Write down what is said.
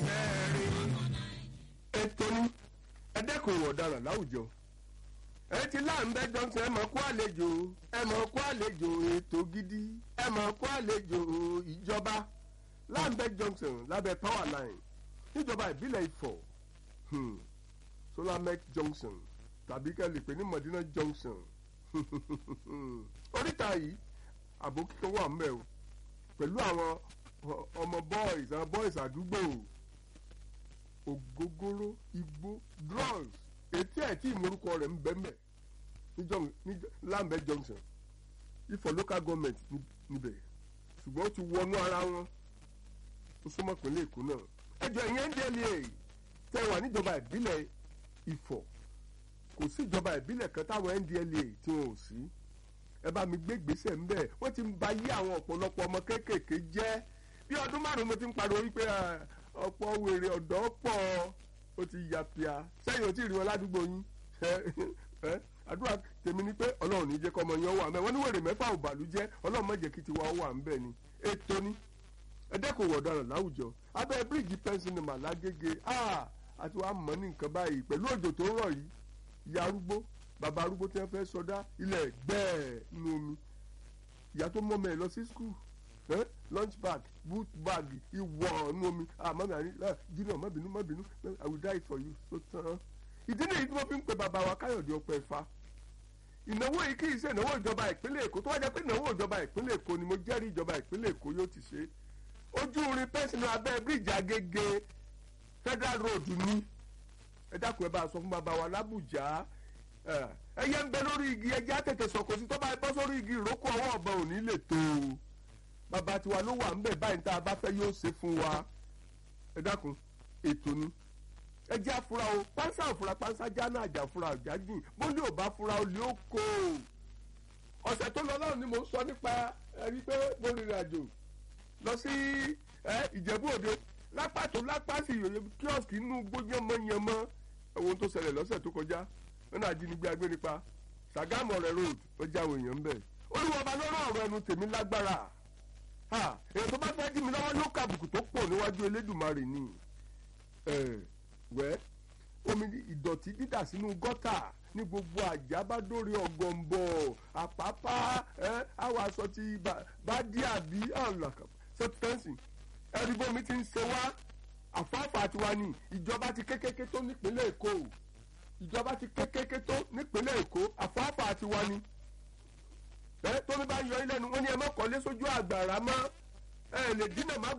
ètò ní ẹ̀dẹ́kùn ọ̀daràn láwùjọ ẹ ti láǹbẹ́ johnson ẹ mọ̀ kó àlejò ẹ mọ̀ kó àlejò ètò gidi ẹ mọ̀ kó àlejò ìjọba láǹbẹ́ johnson lábẹ́ power line níjọba ìbílẹ̀ ifọ̀ hmm, solamec junction tàbí kẹ́lì pé ní mọ̀dínà junction oríta yìí àbò kíkan wà ń bẹ̀ o pẹ̀lú àwọn ọmọ boys àwọn boys àdúgbò ògógóró igbó drugs etí ẹ̀ tí ìmúrúkọ rẹ̀ ń bẹ́ẹ̀ ní lambẹ junction ifọ̀ local government níbẹ̀ ṣùgbọ́n ó ti wọnú ara wọn ó súnmọ́ pínlẹ̀ èkó náà ẹjọ́ ìyẹn ndla tẹ wà níjọba ìbílẹ̀ ifọ̀ kò sí ìjọba ìbílẹ̀ kan táwọn ndla tí wọn ò sí ẹ bá mi gbé gbèsè ńbẹ wọ́n ti ń ba yí àwọn ọ̀pọ̀lọpọ̀ ọmọ kéékèèké jẹ́ bí ọdún márùn-ún mo ti ń pariwo wípé ọ̀pọ̀ wèrè ọ̀dọ́ pọ̀ ó ti yà pìà sẹ́yìn ò tí ì rí wọn ládùúgbò yín àdúrà tèmi ni pé ọlọ́run ní jẹ́ kọ́ ọmọ yẹn wà ńbẹ̀ wọ́n ní wèrè mẹ́fà ò bàlújẹ́ ọlọ́run má jẹ́ kí tiwa wà ńbẹ̀ ni ètò ni ẹ̀dẹ́kùn ọ̀daràn láwùjọ abẹ́ bíríìjì pẹ́ńsìnìmà lágége àti wàá mọ̀ ní nǹkan báyìí pẹ̀lú òjò tó rọ̀ yìí ìyá arúgbó bàbá arúgbó tí wọ́n fẹ́ sọdá ilẹ̀ gbẹ́ẹ̀ nínú omi ìyá tó mọ́ mẹ́rin lọ sí skul lunch bag boot bag ìwọ̀ nínú omi àmọ́ mi àní junior má bínú má bínú i will die for you so tán ìdí nìyí tí wọ́n fi ń pe bàbá wa káyọ̀dé ọpẹ́ fa ìnáwó yìí kì í ṣe ìnáwó ìjọba ìpínlẹ̀ èkó tó wá jẹ́ pé ìnáwó ìjọba ìpínlẹ̀ èkó ni mo jẹ́rìí ìjọba ìpínlẹ̀ èkó yóò ti ṣe ojú irin pẹ́sìnì abẹ́ bíríìjì agége federal road ní ẹ dákun ẹ bá a sọ fún bàbá wa lábùjá ẹyẹ ń bẹ lórí igi ẹjẹ àtẹ̀tẹ̀ sọ̀kò sí tó bá bọ́ sórí igi ìrókò ọwọ́ ọ̀bọ ò ní lè tó o bàbá tiwa ló wà ń bẹ̀ báyìí tá a bá fẹ́ yóò ṣe fún wa ẹ dákun ètò ni ẹ jẹ́ àfúrà o pánsá òfúra pánsá jáná àjà fúra àjájìn bólú ò bá fúra olè ó kó o ọ̀sẹ̀ tó lọ lọ́run ni mò ń sọ nípa ẹni pé mo rìnrìn àjò lọ sí ìjẹ̀bú òde lápá tó lápá sí ìyòyè kíọ̀sì inú gbóyánmọ́yánmọ́ ohun tó ṣẹlẹ̀ lọ́sẹ̀ tó kọjá nínú àjínigbé agbénipa Sàgámù ọ̀rẹ́ road ó já àwọn èèyàn ń bẹ̀ olúwọba lọ́rọ̀ ọ̀rọ̀ ẹnu tèmi lágbára èèyàn tó bá fẹ́ dí mi lọ́wọ́ ló kàbùkù tó pọ̀ níwájú Elédùmarè ni wẹ́ omi ìdọ̀tí dídà sínú gọ́tà ní gbogbo àjábádórí ọ̀gọ̀ǹbọ̀ àpápá àwọn aṣọ ti bá dí àbí sẹ́tẹ́ǹsì ẹ̀rí bómi ti ń ṣe wá àfáàfà tiwa ni ìjọba ti kékeré tó nípínlẹ̀ Èkó ìjọba ti kékeré tó nípínlẹ̀ Èkó àfáàfà tiwa ni ẹ tómi bá yọ ilé nu wọn ni ẹ má kọ́lé sójú àgbàrá mọ́ ẹ lè dínà má